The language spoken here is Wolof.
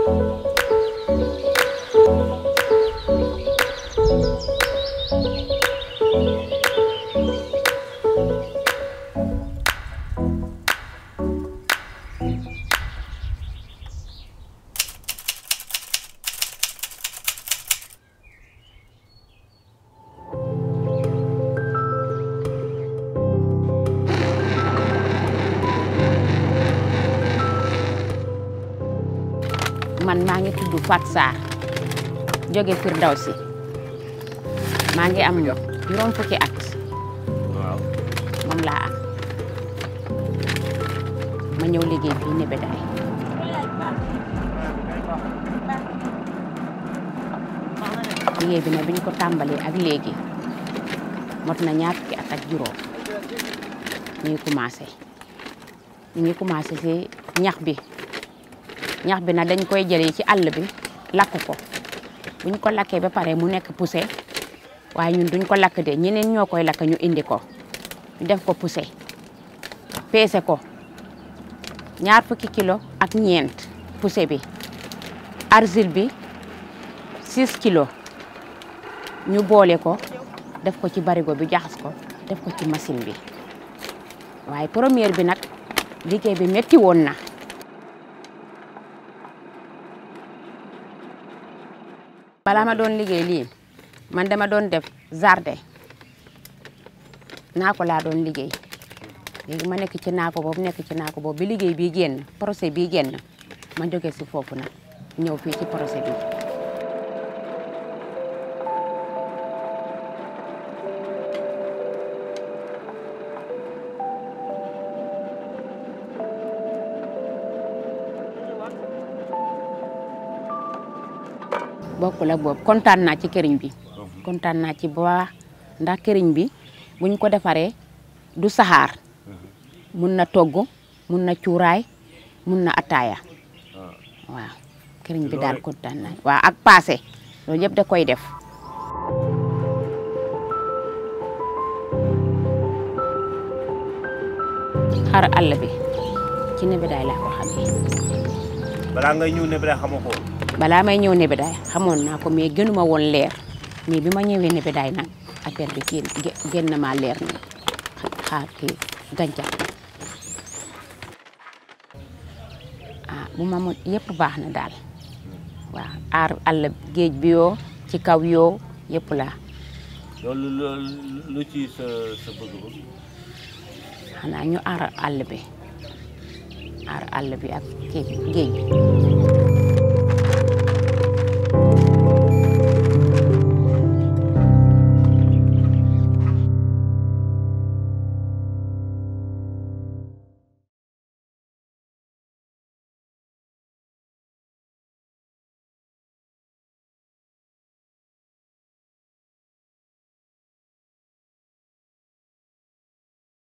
man maa ngi tudd Fat Sarr jóge Firdawsi maa ngi am juróom fukki at waaw moom laa am ma ñëw liggéey fii Nebedaay liggéey bi nag bi ñu ko tàmbalee ak léegi mot na ñaar fukki at ak juróom ñu ngi commencé ñu ngi commencé si ñax bi ñax bi nag dañ koy jëlee ci àll bi lakk ko buñ ko lakkee ba pare mu nekk poussé waaye ñun duñ ko lakk de ñeneen ñoo koy lakk ñu indi ko ñu def ko poussé peese ko ñaar fukki kilo ak ñeent poussé bi argile bi 6 kilos ñu boole ko def ko ci barigo bi jaxas ko def ko ci machine bi waaye première bi nag liggéey bi metti woon na balaa ma doon liggéey lii man dama doon def jardin naako laa doon liggéey léegi ma nekk ci naako boobu nekk ci naako boobu bi liggéey bii génn projet bii génn ma jóge si foofu nag ñëw fii ci projet bi bokkul ak boobu kontaan naa ci këriñ bi kontaan naa ci bu baax ndax këriñ bi buñ ko defaree du saxaar mun na togg mun na cuuraay mun na ataaya waaw këriñ bi daal kontaan naa waaw ak paase loolu yëpp da koy def xar àll bi ci Nebedaay laa ko xamee balaa ngay ñëw Nebedaay xamoo ko woon balaa may ñëw Nebedaay xamoon naa ko mais gënuma woon leer mais bi ma ñëwee Nebedaay nag affaire bi génn génn na maa leer na xaar kii gàncax ah bu ma mën yëpp baax na daal waaw aar àll géej bi yoo ci kaw yoo yëpp laa loolu loolu lu ci sa sa bëgg-bëgg xanaa ñu aar àll bi aar àll bi ak kii bi géej bi